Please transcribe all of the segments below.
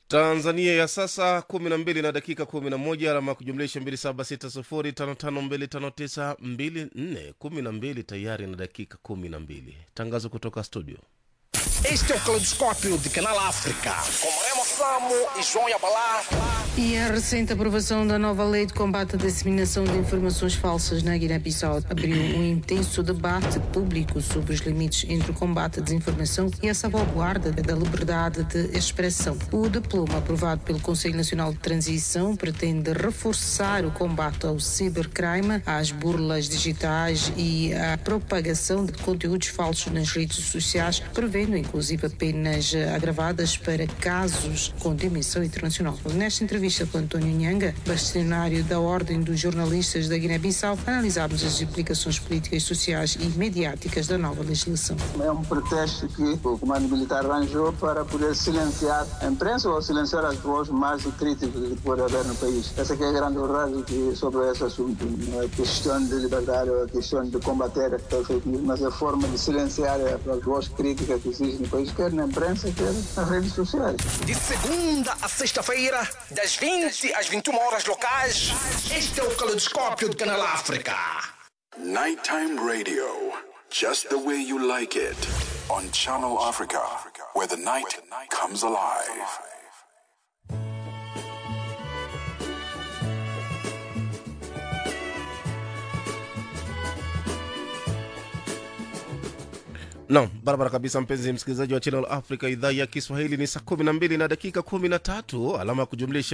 tanzania ya sasa 12 na dakika 11 alama ya kujumlisha 2760559594 12 tayari na dakika 12 tangazo kutoka studio Este é o Caleidoscópio de Canal África, com Remo Samo e João Yabalá. E a recente aprovação da nova lei de combate à disseminação de informações falsas na Guiné-Bissau abriu um intenso debate público sobre os limites entre o combate à desinformação e a salvaguarda da liberdade de expressão. O diploma aprovado pelo Conselho Nacional de Transição pretende reforçar o combate ao cibercrime, às burlas digitais e à propagação de conteúdos falsos nas redes sociais, prevendo inclusive penas agravadas para casos com dimensão internacional. Nesta entrevista com António Nhanga, bastonário da Ordem dos Jornalistas da Guiné-Bissau, analisámos as implicações políticas, sociais e mediáticas da nova legislação. É um pretexto que o comando militar arranjou para poder silenciar a imprensa ou silenciar as vozes mais críticas que pode haver no país. Essa que é a grande verdade que, sobre esse assunto. Não é questão de liberdade ou a questão de combater a fake news, mas a forma de silenciar as vozes críticas que existem no país, quer na imprensa, quer nas redes sociais. De segunda a sexta-feira, das 20 às 21 horas locais, este é o Caleidoscópio de Canal África. Nighttime radio, just the way you like it. On Channel Africa, where the night comes alive. nam barabara kabisa mpenzi msikilizaji wa channel africa idhaa ya kiswahili ni saa 12 na dakika 13 alama ya kujumlisha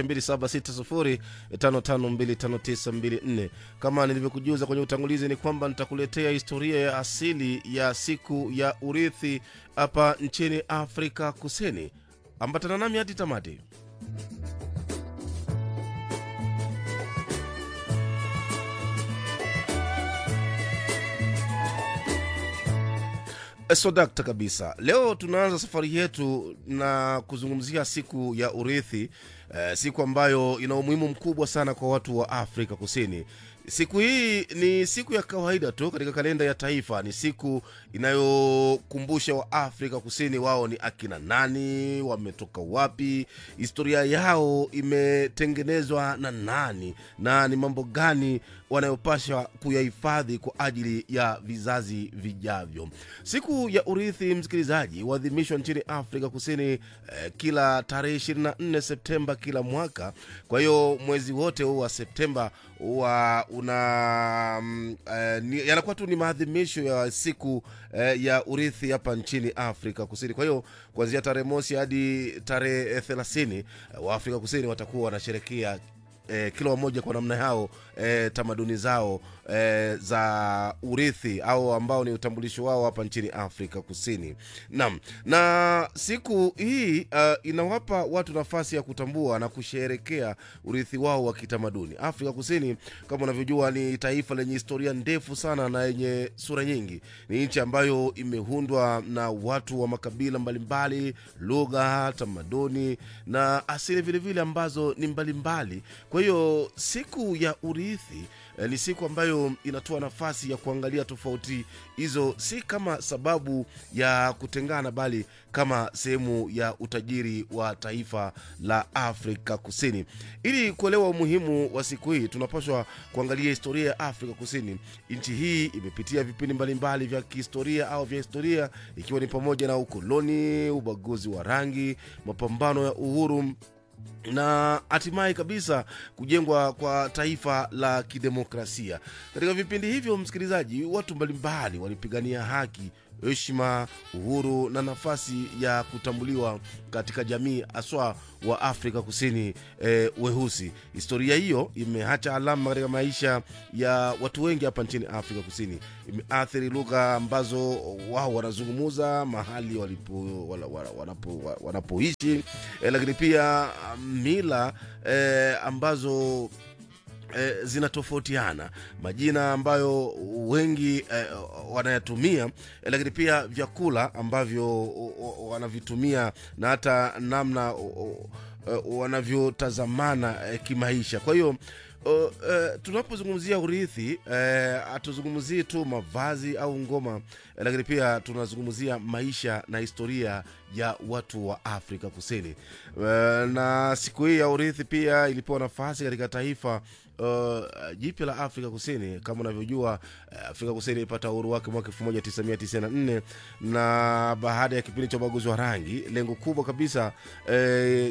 2760552594 kama nilivyokujuza kwenye utangulizi ni kwamba nitakuletea historia ya asili ya siku ya urithi hapa nchini afrika kusini ambatana nami hadi tamati sodakta kabisa leo tunaanza safari yetu na kuzungumzia siku ya urithi eh, siku ambayo ina umuhimu mkubwa sana kwa watu wa afrika kusini siku hii ni siku ya kawaida tu katika kalenda ya taifa ni siku inayokumbusha wa afrika kusini wao ni akina nani wametoka wapi historia yao imetengenezwa na nani na ni mambo gani wanayopasha kuyahifadhi kwa ajili ya vizazi vijavyo siku ya urithi msikilizaji huadhimishwa nchini afrika kusini eh, kila tarehe 24 septemba kila mwaka kwa hiyo mwezi wote huu wa septemba huwa una mm, eh, ni- yanakuwa tu ni maadhimisho ya siku eh, ya urithi hapa nchini afrika kusini kwa hiyo kuanzia tarehe mosi hadi tarehe thelathini eh, wa afrika kusini watakuwa wanasherekea eh, kila wamoja kwa namna yao eh, tamaduni zao eh, za urithi au ambao ni utambulisho wao hapa nchini afrika kusini naam na siku hii uh, inawapa watu nafasi ya kutambua na kusherekea urithi wao wa kitamaduni afrika kusini kama unavyojua ni taifa lenye historia ndefu sana na yenye sura nyingi ni nchi ambayo imeundwa na watu wa makabila mbalimbali lugha tamaduni na asili vilevile ambazo ni mbalimbali kwa hiyo siku ya urithi eh, ni siku ambayo inatoa nafasi ya kuangalia tofauti hizo si kama sababu ya kutengana bali kama sehemu ya utajiri wa taifa la afrika kusini ili kuelewa umuhimu wa siku hii tunapaswa kuangalia historia ya afrika kusini nchi hii imepitia vipindi mbalimbali vya kihistoria au vya historia ikiwa ni pamoja na ukoloni ubaguzi wa rangi mapambano ya uhuru na hatimaye kabisa kujengwa kwa taifa la kidemokrasia katika vipindi hivyo msikilizaji watu mbalimbali walipigania haki heshima uhuru na nafasi ya kutambuliwa katika jamii haswa wa afrika kusini eh, weusi historia hiyo imeacha alama katika maisha ya watu wengi hapa nchini afrika kusini imeathiri lugha ambazo wao wanazungumuza mahali walipo, wala, wala, wanapo, wa- wanapoishi eh, lakini pia mila eh, ambazo eh, zinatofautiana majina ambayo wengi eh, wanayatumia eh, lakini pia vyakula ambavyo o- o- wanavitumia na hata namna o- o- eh, wanavyotazamana eh, kimaisha kwa hiyo Uh, uh, tunapozungumzia urithi hatuzungumzii uh, tu mavazi au ngoma uh, lakini pia tunazungumzia maisha na historia ya watu wa afrika kusini uh, na siku hii ya urithi pia ilipewa nafasi katika taifa uh, jipya la afrika kusini kama unavyojua uh, afrika kusini ilipata uhuru wake mwaka 1994 na baada ya kipindi cha ubaguzi wa rangi lengo kubwa kabisa eh,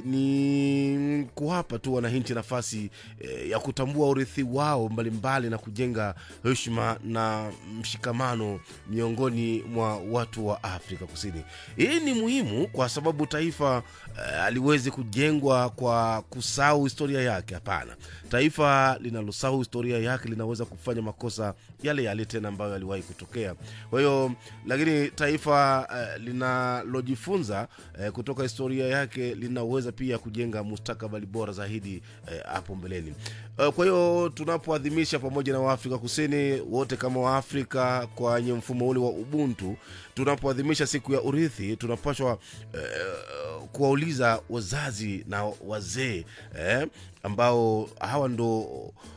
ni kuwapa tu wananchi nafasi eh, ya kutambua urithi wao mbalimbali mbali na kujenga heshima na mshikamano miongoni mwa watu wa afrika kusini hii ni muhimu kwa sababu taifa eh, aliwezi kujengwa kwa kusahau historia yake hapana taifa linalosahau historia yake linaweza kufanya makosa yale yale tena ambayo yaliwahi kutokea kwa hiyo lakini taifa uh, linalojifunza uh, kutoka historia yake linaweza pia kujenga mustakabali bora zaidi hapo uh, mbeleni uh, kwa hiyo tunapoadhimisha pamoja na waafrika kusini wote kama waafrika kwenye mfumo ule wa ubuntu tunapoadhimisha siku ya urithi tunapashwa uh, kuwauliza wazazi na wazee eh, ambao hawa ndo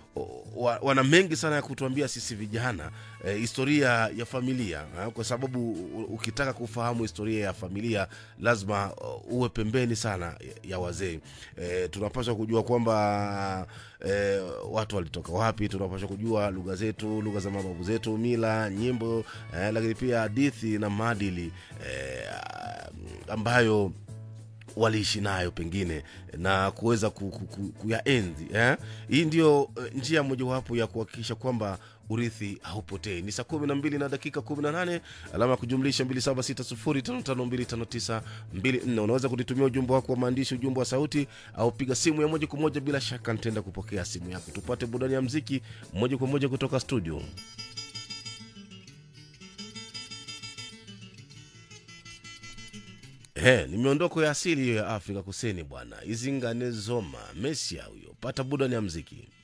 wa, wana mengi sana ya kutuambia sisi vijana eh, historia ya familia eh, kwa sababu ukitaka kufahamu historia ya familia lazima uh, uwe pembeni sana ya, ya wazee eh, tunapaswa kujua kwamba eh, watu walitoka wapi tunapaswa kujua lugha zetu lugha za mababu zetu mila nyimbo eh, lakini pia hadithi na maadili eh, ambayo waliishi nayo pengine na kuweza ku, ku, ku, kuyaenzi eh? hii ndio uh, njia mojawapo ya kuhakikisha kwamba urithi haupotei ni saa kumi na mbili na dakika kumi na nane alama ya kujumlisha mbili saba sita sufuri tano tano mbili tano tisa mbili nne unaweza kunitumia ujumbe wako wa maandishi ujumbe wa sauti au piga simu ya moja kwa moja bila shaka nitaenda kupokea simu yako tupate burudani ya mziki moja kwa moja kutoka studio He, ni miondoko ya asili hiyo ya afrika kusini bwana izingane zoma mesia huyo pata burudani ya mziki